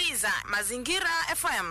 unasikiliza Mazingira FM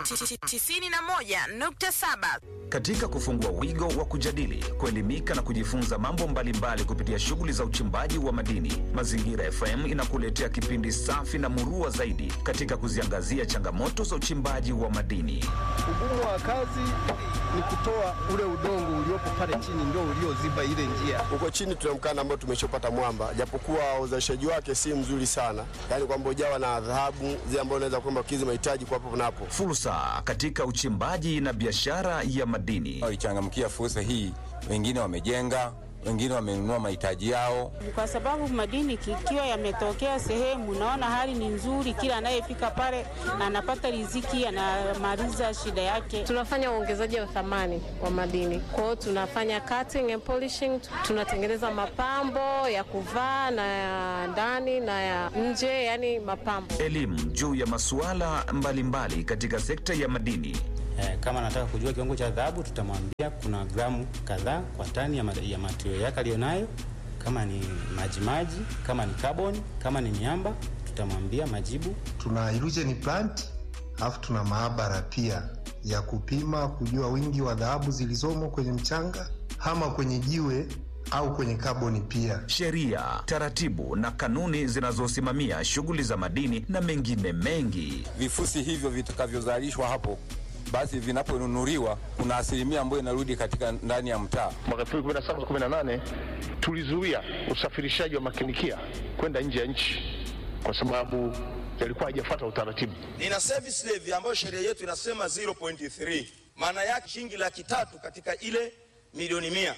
91.7. Katika kufungua wigo wa kujadili, kuelimika na kujifunza mambo mbalimbali kupitia shughuli za uchimbaji wa madini, Mazingira FM inakuletea kipindi safi na murua zaidi katika kuziangazia changamoto za uchimbaji wa madini. Ugumu wa kazi ni kutoa ule udongo uliopo pale chini ndio ulioziba ile njia. Huko chini tuna mkanda ambao tumeshopata mwamba, japokuwa uzalishaji wake si mzuri sana, yaani kwamba ujawa na dhahabu zile ambazo unaweza kwamba kukidhi mahitaji kwa hapo na hapo. Fursa katika uchimbaji na biashara ya madini. walichangamkia fursa hii. Wengine wamejenga, wengine wamenunua mahitaji yao. kwa sababu madini ikiwa yametokea sehemu, naona hali ni nzuri, kila anayefika pale anapata riziki, anamaliza shida yake. Tunafanya uongezaji wa thamani wa madini. Kwa hiyo tunafanya cutting and polishing, tunatengeneza mapambo ya kuvaa na ya ndani na ya nje, yani mapambo. Elimu juu ya masuala mbalimbali katika sekta ya madini. Eh, kama anataka kujua kiwango cha dhahabu tutamwambia kuna gramu kadhaa kwa tani ya, ma- ya material yake aliyonayo. Kama ni majimaji, kama ni carbon, kama ni miamba tutamwambia majibu. tuna illusion plant alafu tuna maabara pia ya kupima kujua wingi wa dhahabu zilizomo kwenye mchanga ama kwenye jiwe au kwenye kaboni pia. sheria, taratibu na kanuni zinazosimamia shughuli za madini na mengine mengi. Vifusi hivyo vitakavyozalishwa hapo, basi vinaponunuliwa, kuna asilimia ambayo inarudi katika ndani ya mtaa. mwaka 2017 18 tulizuia usafirishaji wa makinikia kwenda nje ya nchi kwa sababu yalikuwa hajafuata utaratibu. nina service levy ambayo sheria yetu inasema 0.3 maana yake shilingi laki tatu katika ile milioni mia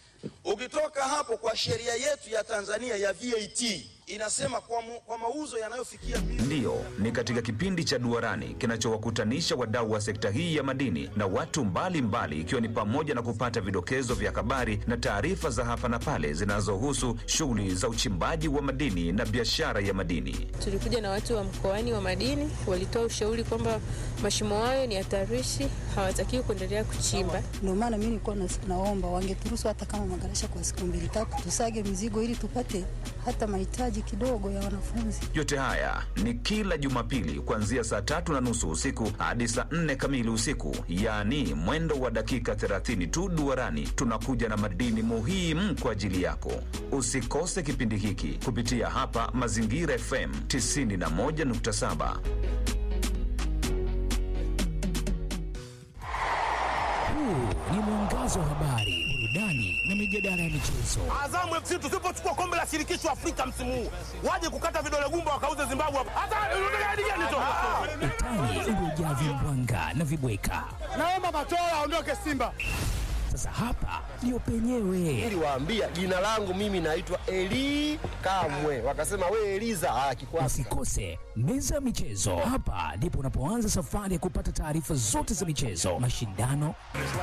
ukitoka hapo kwa sheria yetu ya tanzania ya vat inasema kwa, mu, kwa mauzo yanayofikia Ndiyo, ni katika kipindi cha Duarani kinachowakutanisha wadau wa sekta hii ya madini na watu mbalimbali, ikiwa ni pamoja na kupata vidokezo vya habari na taarifa za hapa na pale zinazohusu shughuli za uchimbaji wa madini na biashara ya madini. Tulikuja na watu wa mkoani wa madini, walitoa ushauri kwamba mashimo hayo ni hatarishi, hawatakiwi kuendelea kuchimba. Ndio maana mimi nilikuwa nas- naomba wangeturuhusu hata kama magarasha kwa siku mbili tatu, tusage mizigo ili tupate hata mahitaji kidogo ya wanafunzi. Yote haya ni kila Jumapili kuanzia saa tatu na nusu usiku hadi saa nne kamili usiku, yaani mwendo wa dakika 30 tu. Duarani tunakuja na madini muhimu kwa ajili yako. Usikose kipindi hiki kupitia hapa Mazingira FM 91.7. Huu ni mwangazo wa habari, burudani na mijadala ya michezo. Azamu FC tusipochukua kombe la shirikisho Afrika msimu huu, waje kukata vidole gumba wakauze Zimbabwe hapa. Hata unataka hadi gani tu? Utani uliojaa vimbwanga na vibweka. Naomba Matola aondoke Simba. Sasa hapa ndio penyewe. Niliwaambia jina langu mimi naitwa Eli Kamwe, wakasema we Eliza. Ah, kikwasi Usikose meza ya michezo. Hapa ndipo unapoanza safari ya kupata taarifa zote za michezo, mashindano,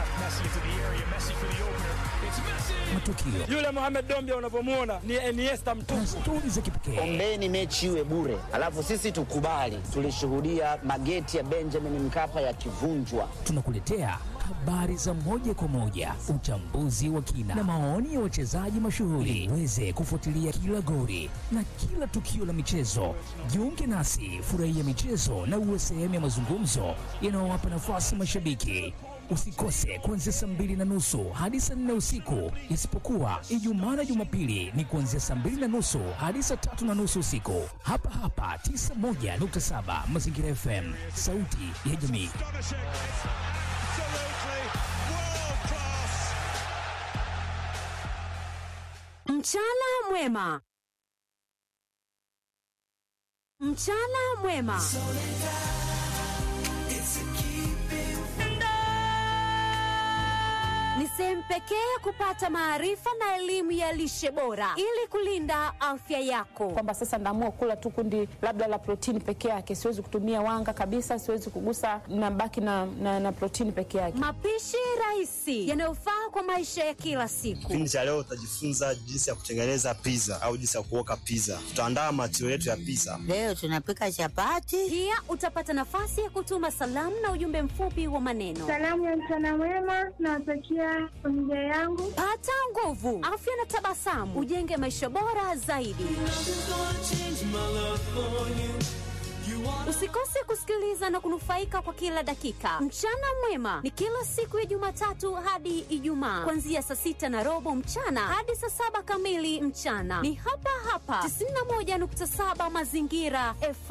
matukio Yule Mohamed Dombia unavyomuona ni Iniesta na mtupu. stori za kipekee. Ombeni mechi iwe bure, alafu sisi tukubali. Tulishuhudia mageti ya Benjamin Mkapa yakivunjwa. Tunakuletea habari za moja kwa moja, uchambuzi wa kina na maoni ya wachezaji mashuhuri, uweze kufuatilia kila goli na kila tukio la michezo. Jiunge nasi, furahia michezo na uwe sehemu ya mazungumzo yanayowapa nafasi mashabiki. Usikose kuanzia saa mbili na nusu hadi saa nne usiku, isipokuwa Ijumaa na Jumapili ni kuanzia saa mbili na nusu hadi saa tatu na nusu usiku, hapa hapa 91.7 Mazingira FM, sauti ya jamii. Mchana mwema. Mchana mwema. Ni sehemu pekee ya kupata maarifa na elimu ya lishe bora ili kulinda afya yako. kwamba sasa naamua kula tu kundi labda la protini peke yake, siwezi kutumia wanga kabisa, siwezi kugusa, nabaki na, na, na protini peke yake. Mapishi rahisi yanayofaa kwa maisha ya kila siku. Kipindi cha leo utajifunza jinsi ya kutengeneza pizza au jinsi ya kuoka pizza. Tutaandaa matio yetu ya pizza. Leo tunapika chapati. Pia utapata nafasi ya kutuma salamu na ujumbe mfupi wa maneno. Salamu ya mchana mwema nawatakia familia yangu. Pata nguvu, afya na tabasamu, ujenge maisha bora zaidi. Usikose kusikiliza na kunufaika kwa kila dakika. Mchana mwema ni kila siku ya Jumatatu hadi Ijumaa, kuanzia saa sita na robo mchana hadi saa saba kamili mchana. Ni hapa hapa 91.7 Mazingira FM.